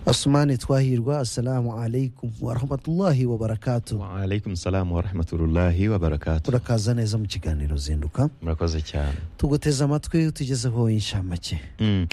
Asumani Twahirwa assalamu alaikum warahmatullahi wabarakatu waalaikum salamu warahmatullahi wabarakatu turakaza neza mu kiganiro zinduka murakoze cyane tuguteze amatwi utugezeho inshamake Mm.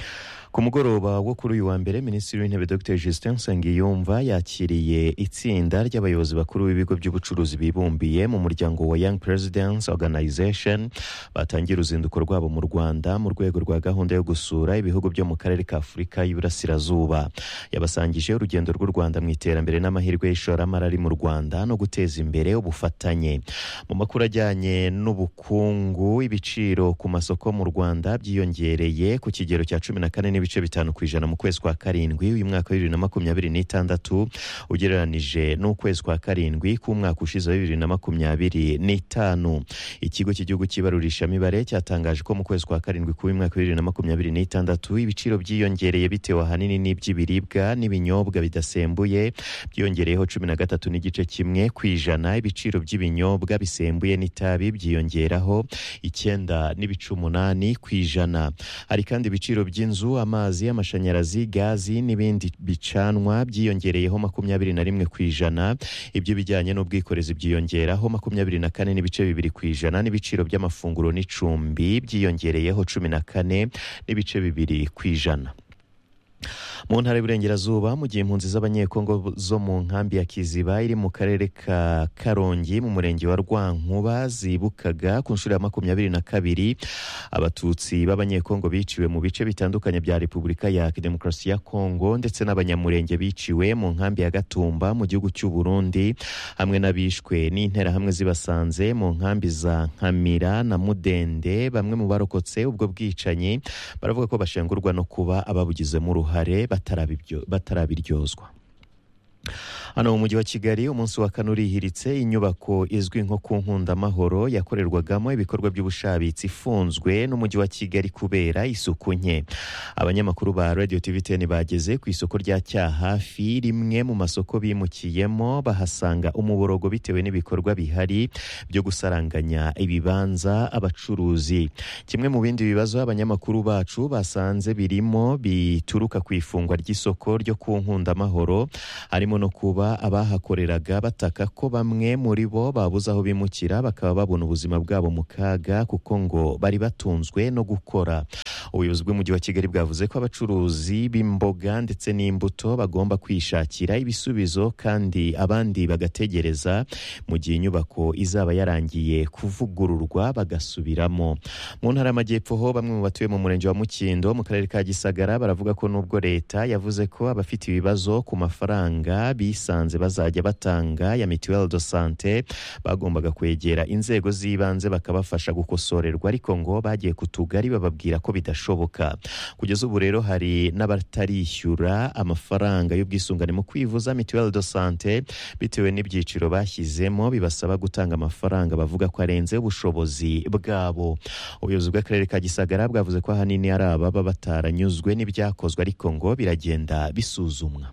ku mugoroba wo kuri uyu wa mbere minisitiri w'intebe dr justin nsengiyumva yakiriye itsinda ry'abayobozi bakuru b'ibigo by'ubucuruzi bibumbiye mu muryango wa young presidents organization batangira uruzinduko rwabo mu rwanda mu rwego rwa gahunda yo gusura ibihugu byo mu karere ka afurika y'iburasirazuba yabasangije urugendo rw'u rwanda mu iterambere n'amahirwe y'ishoramari ari mu rwanda no guteza imbere ubufatanye mu makuru ajyanye n'ubukungu ibiciro ku masoko mu rwanda byiyongereye ku kigero cya cumi na kane n'ibice bitanu ku ijana mu kwezi kwa karindwi uyu mwaka wa bibiri na makumyabiri n'itandatu ugereranije n'ukwezi kwa karindwi k'umwaka ushize wa bibiri na makumyabiri n'itanu ikigo cy'igihugu cy'ibarurishamibare cyatangaje ko mu kwezi kwa karindwi k'uyu mwaka wa bibiri na makumyabiri n'itandatu ibiciro byiyongereye bitewe ahanini n'iby'ibiribwa n'ibinyobwa bidasembuye byiyongereyeho cumi na gatatu n'igice kimwe ku ijana ibiciro by'ibinyobwa bisembuye n'itabi byiyongeraho icyenda n'ibice umunani ku ijana hari kandi ibiciro by'inzu amazi amashanyarazi gazi n'ibindi bicanwa byiyongereyeho makumyabiri na rimwe ku ijana iby'ibijyanye n'ubwikorezi byiyongeraho makumyabiri na kane n'ibice bibiri ku ijana n'ibiciro by'amafunguro n'icumbi byiyongereyeho cumi na kane n'ibice bibiri ku ijana mu ntara y'uburengerazuba mu gihe impunzi z'abanyekongo zo mu nkambi ya kiziba iri mu karere ka karongi mu murenge wa rwankuba zibukaga ku nshuro ya makumyabiri na kabiri abatutsi b'abanyekongo biciwe mu bice bitandukanye bya repubulika ya demokarasi ya kongo ndetse n'abanyamurenge biciwe mu nkambi ya gatumba mu gihugu cy'u burundi hamwe n'abishwe n'interahamwe zibasanze mu nkambi za nkamira na mudende bamwe mu barokotse ubwo bwicanyi baravuga ko bashengurwa no kuba ababugizemo uruhare batarabibyo- batarabiryozwa hano mu mujyi wa kigali umunsi wa kane urihiritse inyubako izwi nko ku nkundamahoro yakorerwagamo ibikorwa by'ubushabitsi ifunzwe n'umujyi wa kigali kubera isuku nke abanyamakuru ba radio tv ten bageze ku isoko rya cyahafi rimwe mu masoko bimukiyemo bahasanga umuborogo bitewe n'ibikorwa bihari byo gusaranganya ibibanza abacuruzi kimwe mu bindi bibazo abanyamakuru bacu basanze birimo bituruka ku ifungwa ry'isoko ryo ku nkundamahoro harimo no kuba abahakoreraga bataka ko bamwe muri bo babuze aho bimukira bakaba babona ubuzima bwabo mu kaga kuko ngo bari batunzwe no gukora ubuyobozi bw'umujyi wa kigali bwavuze ko abacuruzi b'imboga ndetse n'imbuto bagomba kwishakira ibisubizo kandi abandi bagategereza mu gihe inyubako izaba yarangiye kuvugururwa bagasubiramo mu ntara y'amajyepfo ho bamwe mu batuye mu murenge wa mukindo mu karere ka gisagara baravuga ko nubwo leta yavuze ko abafite ibibazo ku mafaranga bisanze bazajya batanga ya mituelle de sante bagombaga kwegera inzego z'ibanze bakabafasha gukosorerwa ariko ngo bagiye ku tugari bababwira ko bidashoboka kugeza ubu rero hari n'abatarishyura amafaranga y'ubwisungane mu kwivuza mituelle de sante bitewe n'ibyiciro bashyizemo bibasaba gutanga amafaranga bavuga ko arenze ubushobozi bwabo ubuyobozi bw'akarere ka gisagara bwavuze ko ahanini ari ababa bataranyuzwe n'ibyakozwe ariko ngo biragenda bisuzumwa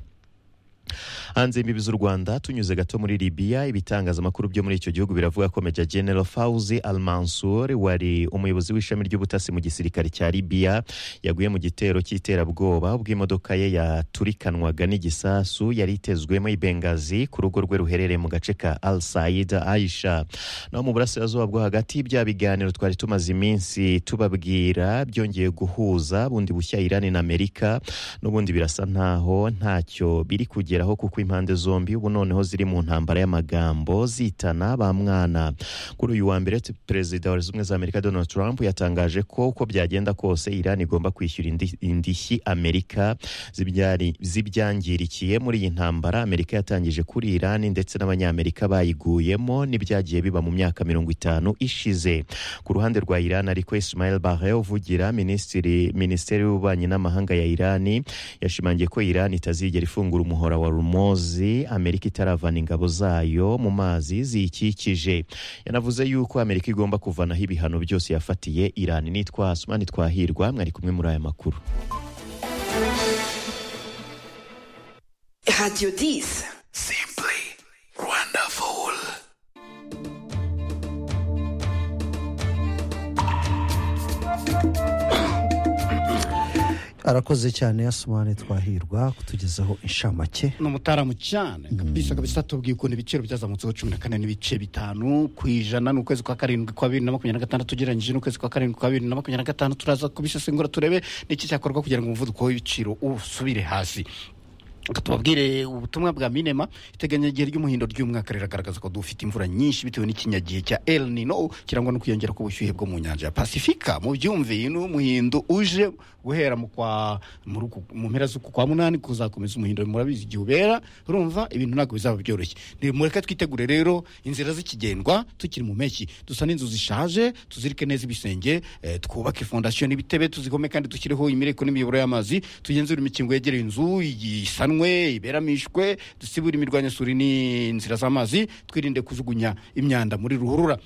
hanze y'imbibi z'u rwanda tunyuze gato muri libiya ibitangazamakuru byo muri icyo gihugu biravuga ko meja general fauzi al mansur wari umuyobozi w'ishami ry'ubutasi mu gisirikare cya libiya yaguye mu gitero cy'iterabwoba ubwo imodoka ye yaturikanwaga n'igisasu yari itezwemo i bengazi ku rugo rwe ruherereye mu gace ka al said aisha naho mu burasirazuba bwo hagati bya biganiro twari tumaze iminsi tubabwira byongeye guhuza bundi bushya irani na amerika n'ubundi birasa ntaho ntacyo biri kugeraho kuko impande zombi ubu noneho ziri mu ntambara y'amagambo zitana ba mwana kuri uyu wa mbere tu- perezida wa leta zunze ubumwe za amerika donald trump yatangaje ko uko byagenda kose iran igomba kwishyura indi- indishyi amerika zibyari- z'ibyangirikiye muri iyi ntambara amerika yatangije kuri iran ndetse n'abanyamerika bayiguyemo n'ibyagiye biba mu myaka mirongo itanu ishize ku ruhande rwa iran ariko ismail barre uvugira minisitiri minisiteri y'ububanyi n'amahanga ya iran yashimangiye ko iran itazigera ifungura umuhora wa rumozi amerika itaravana ingabo zayo mu mazi ziyikikije yanavuze yuko amerika igomba kuvanaho ibihano byose yafatiye iran nitwa asumani twahirwa mwari kumwe muri aya makuru Radio 10. Simply wonderful. arakoze cyane yasumane twahirwa kutugezaho inshamake ni umutaramu cyane kabisa kabisa tubwiye ukuntu ibiciro byazamutseho cumi na kane n'ibice bitanu ku ijana n'ukwezi kwa karindwi kwa bibiri na makumyabiri na gatandatu ugereranyije n'ukwezi kwa karindwi kwa bibiri na makumyabiri na gatanu turaza kubisesengura turebe n'iki cyakorwa kugira ngo umuvuduko w'ibiciro usubire hasi Reka tubabwire ubutumwa bwa minema iteganyagihe ry'umuhindo ry'umwaka riragaragaza ko dufite imvura nyinshi bitewe n'ikinyagihe cya el nino kirangwa no kwiyongera k'ubushyuhe bwo mu nyanja ya pasifika mu byumve uyu ni umuhindo uje guhera mu kwa muri uku- mu mpera z'uku kwa munani kuzakomeza umuhindo murabizi igihe ubera urumva ibintu ntabwo bizaba byoroshye Ni- mureke twitegure rero inzira z'ikigendwa tukiri mu mpeshyi dusa n'inzu zishaje tuzirike neza ibisenge eh, twubake fondasiyo n'ibitebe tuzigome kandi dushyireho imireko n'imiyoboro y'amazi tugenzure imikingo yegereye inzu isanwe iberamishwe dusibure imirwanyasuri n'inzira z'amazi twirinde kujugunya imyanda muri ruhurura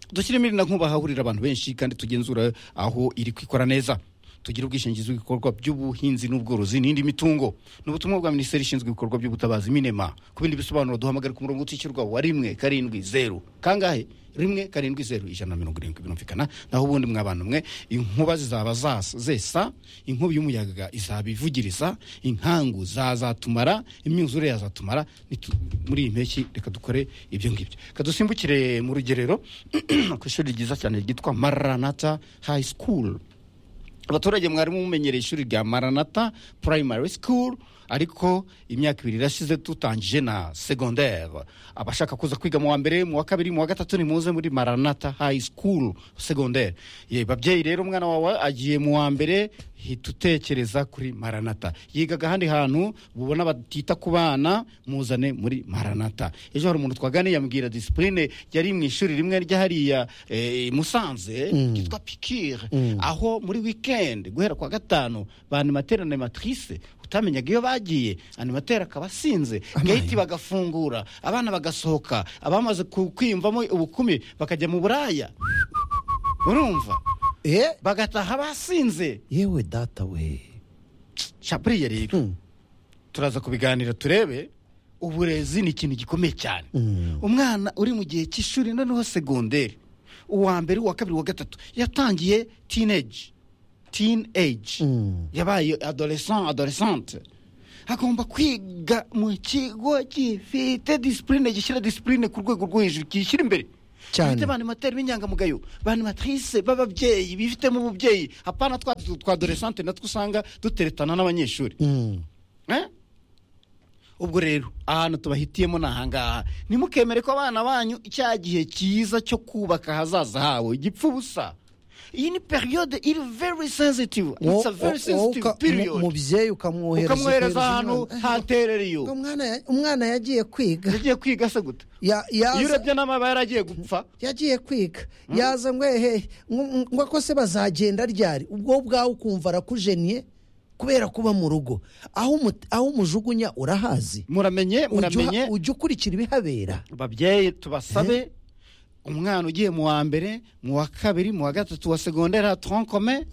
dushyiremo irina nkuba hahurira abantu benshi kandi tugenzura aho iri kwikora neza tugira ubwishingizi bw'ibikorwa by'ubuhinzi n'ubworozi n'indi mitungo ni ubutumwa bwa minisiteri ishinzwe ibikorwa by'ubutabazi minema ku bindi bisobanuro duhamagare ku murongo utishyurwa wa rimwe karindwi zeru kangahe rimwe karindwi zeru ijana na mirongo irindwi birumvikana naho ubundi mwabana mwe inkuba zizaba zas- zesa inkubi y'umuyaga izaba ivugiriza inkangu zazatumara imyuzure yazatumara Nitu- muri iyi mpeshyi reka dukore ibyo ngibyo kadusimbukire mu rugerero ku ishuri ryiza cyane ryitwa maranata high school abaturage mwari mumenyereye ishuri rya maranata primary school ariko imyaka ibiri irashize tutangije na secondaire abashaka kuza kwiga mu wa mbere mu wa kabiri mu wa gatatu nimuze muri maranata high school secondaire ye babyeyi rero umwana wawe agiye mu wa mbere hita utekereza kuri maranata yiga ahandi hantu mubona batita ku bana muzane muri maranata ejo hari umuntu twaganiye yambwira disipurine yari mu ishuri rimwe ryahariya i musanze ryitwa pikire aho muri wikendi guhera kwa gatanu ba animateri na animatrice utamenyaga iyo bagiye animateri akaba asinze gate bagafungura abana bagasohoka abamaze ku- kwiyumvamo ubukumi bakajya mu buraya urumva Eh, bagataha basinze yewe data we shapuriye rero Hmm. turaza kubiganira turebe uburezi ni ikintu gikomeye cyane Mm. umwana uri mu gihe cy'ishuri noneho segonderi uwa mbere uwa kabiri uwa gatatu yatangiye teenage teenage Mm. yabaye adolescent adolescente agomba kwiga mu kigo gifite disipurine gishyira disipurine ku rwego rwo hejuru kishyira imbere Cyane. Gifite banimateri b'inyangamugayo banimatrise b'ababyeyi bifitemo ububyeyi hapana twa twa adolescente natwe usanga duteretana n'abanyeshuri Mm. Eh? ubwo rero ahantu tubahitiyemo ni ahangaha ntimukemere ko abana banyu cya gihe cyiza cyo kubaka ahazaza hawe gipfa ubusa iyi ni periyode iri very sensitive it's a Wo- wo- very sensitive uka- mu- period mubyeyi ukamwohereza ukamwohereza ukohereza ahantu umwana. haterereye Ubwo ubu umwana ya- umwana yagiye kwiga yagiye kwiga se gute Ya- yaza- iyo urebye n'amaba yaragiye gupfa yagiye kwiga yaza ngo ehe ngo- ngo ko se bazagenda ryari ubwo bwawe ukumva arakujeniye kubera kuba mu rugo aho umu- aho umujugunya urahazi muramenye Ujya uha- muramenye ujya ukurikira ibihabera babyeyi tubasabe umwana ugiye mu wa mbere mu wa kabiri mu wa gatatu wa segondera tronkome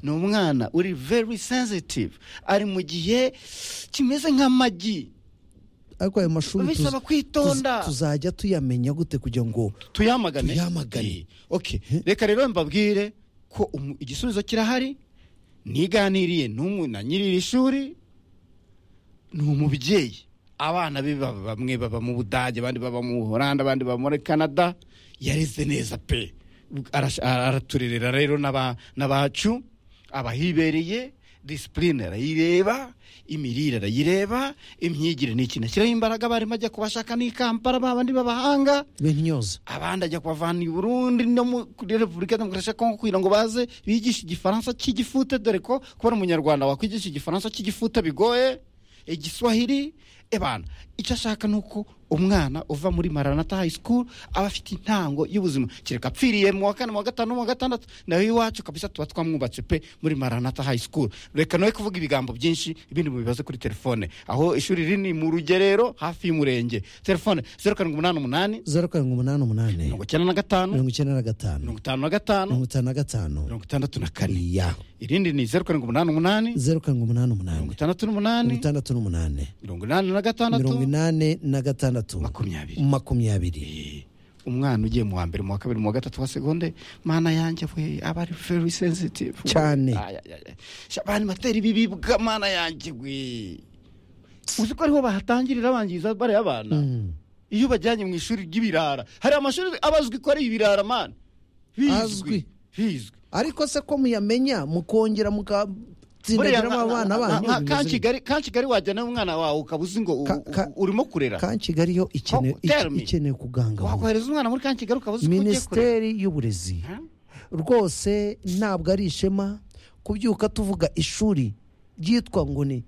ni umwana uri very sensitive ari mu gihe kimeze nk'amagi ariko ayo mashuri tuz- Bisaba kwitonda. tuz- tuzajya tuyamenya gute kugira ngo tuyamagane Tuyamagane. Eh, okay reka rero mbabwire ko umu- igisubizo kirahari niganiriye n'umwe na nyiri iri shuri ni umubyeyi abana be baba- bamwe baba mu budage abandi baba mu buholanda abandi baba muri canada yareze neza pe Arash- araturerera rero n'aba- n'abacu abahibereye disipurine arayireba imirire arayireba imyigire ni ikintu ashyiraho imbaraga abarimu ajya kubashaka n'i kampala ba bandi b'abahanga benyoza abandi ajya kubavana i burundi no muri repubulika ya demokarasi ya kongo kugira ngo baze bigishe igifaransa cy'igifute dore ko kubona umunyarwanda wakwigisha igifaransa cy'igifute bigoye igiswahili ebana icyo ashaka ni uko umwana uva muri maranata high school aba afite intango y'ubuzima kereka apfiriye mu wa kane mu wa gatanu mu wa gatandatu nawe iwacu kabisa tuba twamwubatse pe muri maranata high school reka nawe kuvuga ibigambo byinshi ibindi mubibaze kuri telefone aho ishuri rini mu rugerero hafi y'umurenge telefone zeru karindwi umunani umunani zeru karindwi umunani umunani mirongo icyenda na gatanu mirongo icyenda na gatanu mirongo itanu na gatanu mirongo itanu na gatanu mirongo itandatu na kane ya irindi ni zeru karindwi umunani umunani zeru karindwi umunani umunani mirongo itandatu mirongo n'umunani itandatu n'umunani mirongo inani na gatandatu mirongo inani na gatandatu makumyabiri makumyabiri Eh, umwana ugiye mu wa mbere mu wa kabiri mu wa gatatu wa segonde mana yanjye we aba ari very sensitive Cyane. batera ibi bibwa mana yanjye we uzi ko ariho bahatangirira bangiza bariya bana iyo ubajyanye mu ishuri ry'ibirara hari amashuri abazwi ko ari ibirara mani Azwi. bizwi bizwi ariko se ko muyamenya mukongera mukatsindagiramo abana banyu ka kigali wajyana umwana wawe ukaba uzi ngo u- Ka- ka- u- urimo kurera kankigali yo ikeneye Oh, tell me. ikeneye kugangaburwa wakohereza umwana muri ka kigali ukaba uzi ko ugiye kurera minisiteri y'uburezi Ha? rwose ntabwo ari ishema kubyuka tuvuga ishuri ryitwa ngo ni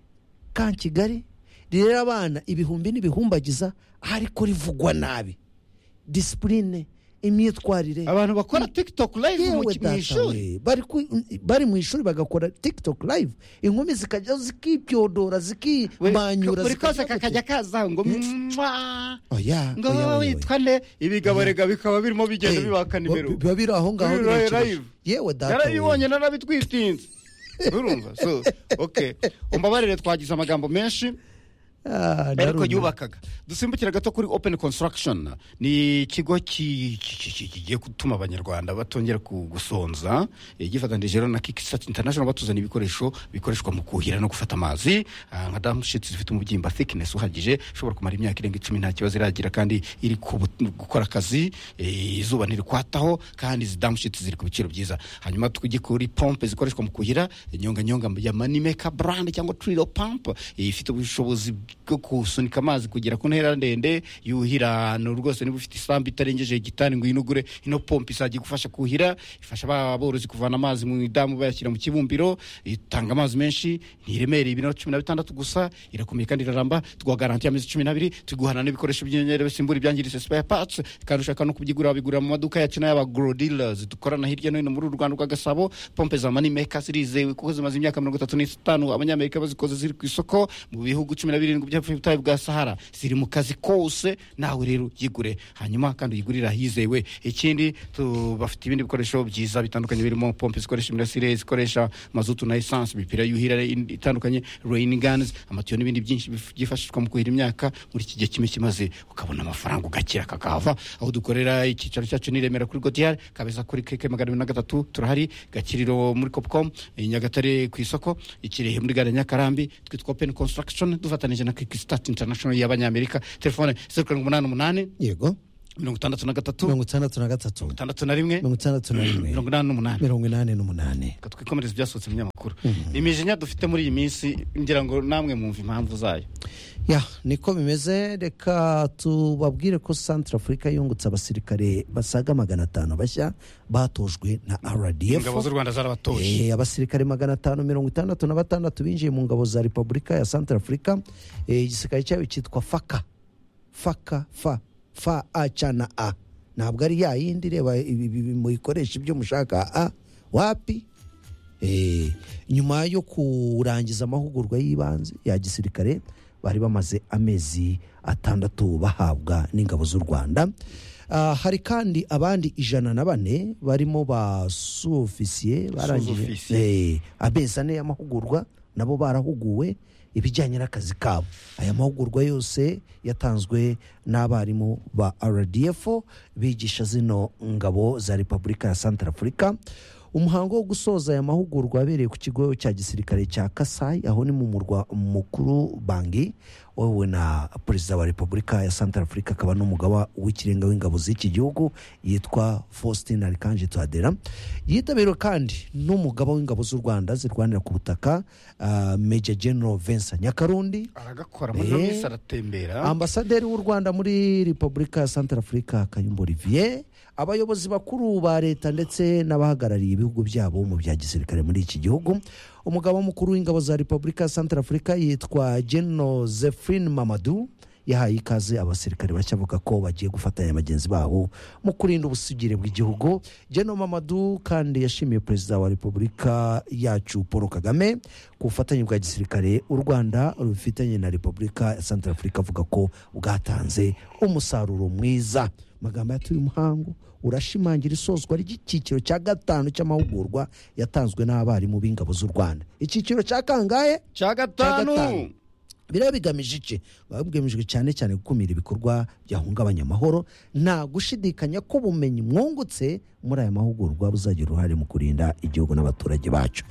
ka kigali rirera abana ibihumbi n'ibihumbagiza ariko rivugwa nabi disipurine imyitwarire abantu bakora tiktok live mu yewe ki- mu data ishuri we bari ku- bari mu ishuri bagakora tiktok live inkumi zikajya zikibyodora We- zikibanyura buri kose zikajya gute? kakajya kaza ngo mwaa Oya, ngo oya, oya, oya. witwa nde ibigaborega bikaba birimo bigenda Eh, bibakana bo- imberuka biba biri aho ngaho Biri live. birekeje. yewe data we. narabibonye narabitwitinze urumva so okay umbabarire twagize amagambo menshi Ah, ariko narumva. yubakaga dusimbukire gato kuri open construction ni ikigo ki- ki- ki- ki- kigiye gutuma abanyarwanda batongera ku- gusonza eh, gifatanije rero na kikisat international batuzana ibikoresho bikoreshwa mu kuhira no gufata amazi ah, nka damushiti zifite umubyimba thickness uhagije ishobora kumara imyaka irenga icumi nta kibazo iragira kandi iri ku bu- gukora akazi eh, izuba ntirikwataho kandi izi damushiti ziri ku biciro byiza hanyuma tujye kuri pompe zikoreshwa mu kuhira inyonganyonga ya manimeka brand cyangwa trilo pump eh, ifite ubushobozi bwo gusunika amazi kugera ku ntera ndende yuhira no rwose niba ufite isambu itarengeje igitani ngo uyinugure ino pompe izajya igufasha kuhira ifasha ba borozi kuvana amazi mu idamu bayashyira mu kibumbiro itanga amazi menshi ntiremereye ibiro cumi na bitandatu gusa irakomeye kandi iraramba tuguha garanti y'amezi cumi n'abiri tuguhana n'ibikoresho by'inyenyeri bisimbura ibyangiritse spare parts kandi ushaka no kubyigura wabigura mu maduka yacu n'ayaba grow dealers dukorana hirya no hino muri uru Rwanda rwa Gasabo pompe za money maker zirizewe kuko zimaze imyaka mirongo itatu n'itanu abanyamerika bazikoze ziri ku isoko mu bihugu cumi na birindwi by'ubutayu bwa sahara ziri mu kazi kose nawe rero yigure hanyuma kandi uyigurira hizewe ikindi tu- bafite ibindi bikoresho byiza bitandukanye birimo pompe zikoresha imirasire zikoresha mazutu na esanse imipira yuhira in- itandukanye rain guns amatiyo n'ibindi byinshi bif- byifashishwa mu kuhira imyaka muri iki gihe kimwe kimaze ukabona amafaranga ugakira kakava aho dukorera icyicaro cyacu ni i Remera kuri godiyari kabeza kuri keke magana abiri na gatatu turahari gakiriro muri copcom i nyagatare ku isoko ikirehe muri gare ya nyakarambi twitwa open construction dufatanije na kikistat international y'abanyamerika telefone zeru karindwi umunani umunani yego mirongo itandatu na gatatu mirongo itandatu na gatatu itandatu na rimwe mirongo itandatu na rimwe mirongo inani n'umunani mirongo inani n'umunani reka twikomereze ibyasohotse mu binyamakuru imijinya dufite muri iyi minsi ngira ngo namwe mwumva impamvu zayo ya niko bimeze reka tubabwire ko santara afurika yungutse abasirikare basaga magana atanu bashya batojwe na rdf ingabo z'u rwanda zarabatoye Eh, abasirikare magana atanu mirongo itandatu na batandatu binjiye mu ngabo za repubulika ya santara afurika Eh, igisirikare cyayo cyitwa faka faka fa fa a ca na a ntabwo ari ya yindi reba ibi- ibi- ibi muyikoresha ibyo mushaka a wapi Eh, nyuma yo kurangiza amahugurwa y'ibanze ya gisirikare bari bamaze amezi atandatu bahabwa n'ingabo z'u rwanda Ah, hari kandi abandi ijana na bane barimo ba suofisiye barangije Sous-officier. Eh, amezi ane y'amahugurwa nabo barahuguwe ibijyanye n'akazi kabo aya mahugurwa yose yatanzwe n'abarimu ba rdf bigisha zino ngabo za repubulika ya santara afurika umuhango wo gusoza aya mahugurwa wabereye ku kigo cya gisirikare cya kasai aho ni mu murwa mukuru bangi wowe na perezida wa repubulika ya santara afurika akaba n'umugaba w'ikirenga w'ingabo z'iki gihugu yitwa faustin arikanje tuadera yitabiriwe kandi n'umugaba w'ingabo z'u rwanda zirwanira ku butaka ah, major general vincent nyakarundi aragakora muri iyo Eh. minsi aratembera ambasaderi w'u rwanda muri repubulika ya santara afurika kayumba olivier abayobozi bakuru ba leta ndetse n'abahagarariye ibihugu byabo mu bya gisirikare muri iki gihugu umugaba mukuru w'ingabo za repubulika ya santara afurika yitwa geno zefrin mamadu yahaye ikaze abasirikare bashya avuga ko bagiye gufatanya bagenzi babo mu kurinda ubusugire bw'igihugu geno mamadu kandi yashimiye perezida wa repubulika yacu paul kagame ku bufatanye bwa gisirikare u rwanda rubifitanye na repubulika ya santara afurika avuga ko bwatanze umusaruro mwiza amagambo yatuye umuhango urashimangira isozwa ry'icyiciro cya gatanu cy'amahugurwa yatanzwe n'abarimu b'ingabo z'u rwanda icyiciro cya kangahe cya cya gatanu. gatanu biriya bigamije iki biba bigamijwe cyane cyane gukumira ibikorwa byahungabanya amahoro nta gushidikanya ko ubumenyi mwungutse muri aya mahugurwa buzagira uruhare mu kurinda igihugu n'abaturage bacu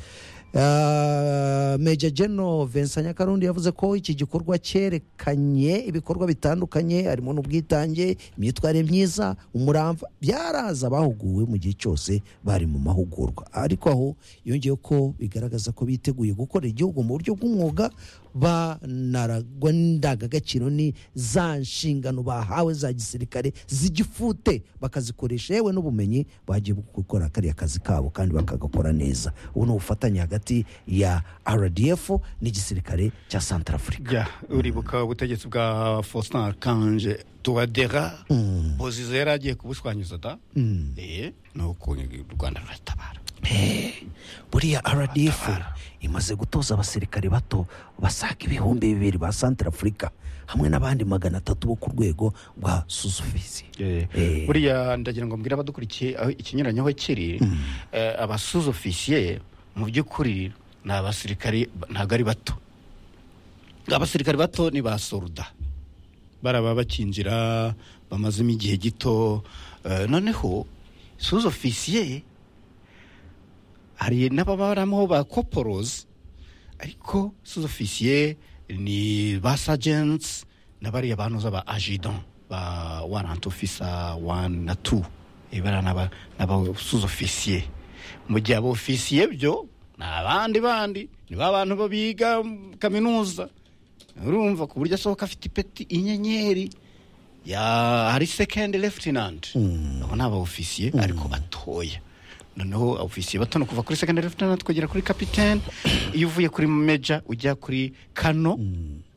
Ah, Major General Vincent Nyakarundi yavuze ko iki gikorwa cyerekanye ibikorwa bitandukanye harimo n'ubwitange imyitwarire myiza umurava byaraza abahuguwe mu gihe cyose bari mu mahugurwa ariko aho yongeyeho ko bigaragaza ko biteguye gukorera igihugu mu buryo bw'umwuga banaragwa indangagaciro ni za nshingano bahawe za gisirikare zigifute bakazikoresha yewe n'ubumenyi bagiye gukora kariya kazi kabo kandi bakagakora neza ubu ni ubufatanye hagati ya rdf n'igisirikare cya santarafurika ya uribuka ubutegetsi bwa faustin arkange tuwadera pozizo yari agiye kubushwanyiza da Eh, ni uko u rwanda ruratabara buriya rdf imaze gutoza abasirikare bato basaga ibihumbi bibiri ba santarafurika hamwe n'abandi magana atatu bo ku rwego rwa suzufizi Eh. buriya ndagira ngo mbwire abadukurikiye aho ikinyuranyeho kiri eh, abasuzofisiye mu by'ukuri ni abasirikari ntabwo ari bato abasirikari bato ni ba soruda baraba bakinjira bamazemo igihe gito eh, noneho suzofisiye hari n'ababaramo ba koporozi ariko suzofisiye ni ba sajensi n'abariya bantuza ba ajidan ba waranti ofisa wani na tu Eh, bariya n'aba n'aba suzofisiye mu gihe abo ofisiye byo ni abandi bandi ni ba bantu bo biga kaminuza urumva ku buryo asohoka afite ipeti inyenyeri ya hari sekendi lefutinanti abo ni aba ofisiye ariko batoya noneho ofisiye bato ni kuva kuri sekendi lefutinanti kugera kuri kapitene iyo uvuye kuri meja ujya kuri kano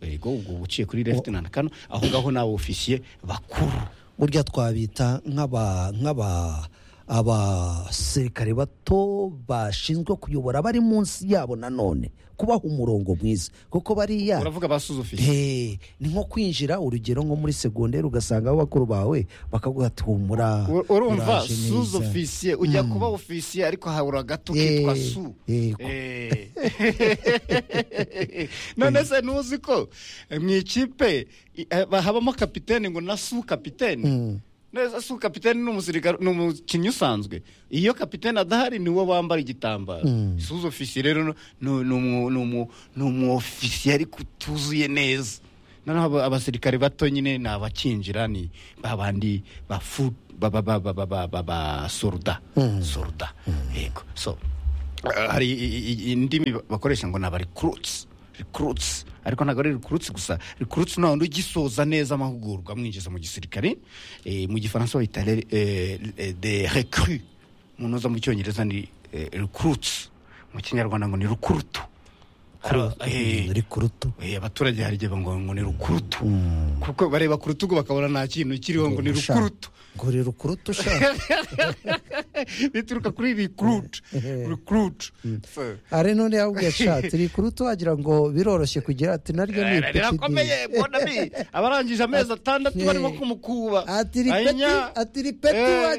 yego ubwo uba uciye kuri lefutinanti kano aho ngaho ni aba ofisiye bakuru burya twabita nk'aba nk'aba abasirikare bato bashinzwe kuyobora bari munsi yabo nanone kubaha umurongo mwiza kuko bariya uravuga basuze ofisiye Eh, ni nko kwinjira urugero nko muri segonderi ugasanga aho bakuru bawe bakaguha ati humura U- urumva uraje neza." suze ofisiye ujya kuba ofisiye ariko habura gato Eh, kitwa su eh, ko- Eh. none se ntuzi ko eh, mu ikipe i- eh, habamo kapitene ngo na su kapitene neza su kapitene ni umusirikare ni umukinnyi usanzwe iyo kapitene adahari niwe wambara igitambaro suze ofisiye rero no- no- ni umu- ni umu- ni umuofisiye ariko utuzuye neza noneho aba- abasirikare bato nyine ni abakinjira ni ba bandi ba fu ba ba ba ba ba ba ba ba soruda soruda yego so eh, hari i- i- indimi bakoresha ngo ni aba recruits recruits ariko ntabwo ari recruits gusa recruits none ugisoza neza amahugurwa amwinjiza mu gisirikare eh, mu gifaransa bahita re- eh, eh, de recru mu ntuza mu cyongereza ni eh, recruits mu kinyarwanda ngo ni rukurutu Eh, rikurutu Eh, abaturage hari igihe ngo ngo ni rukurutu kuko bareba ku rutugu bakabona nta kintu kiriho ngo ni Sha, rukurutu ngo ni rukurutu ushaka bituruka kuri recruit recruit So, ari none yabwiye ashatse rikurutu wagira ngo biroroshye kugira ati naryo ni eh, rirakomeye ipeti bona bi abarangije amezi atandatu barimo Eh. kumukuba ati ripeti Ayinya. ati ripeti Eh.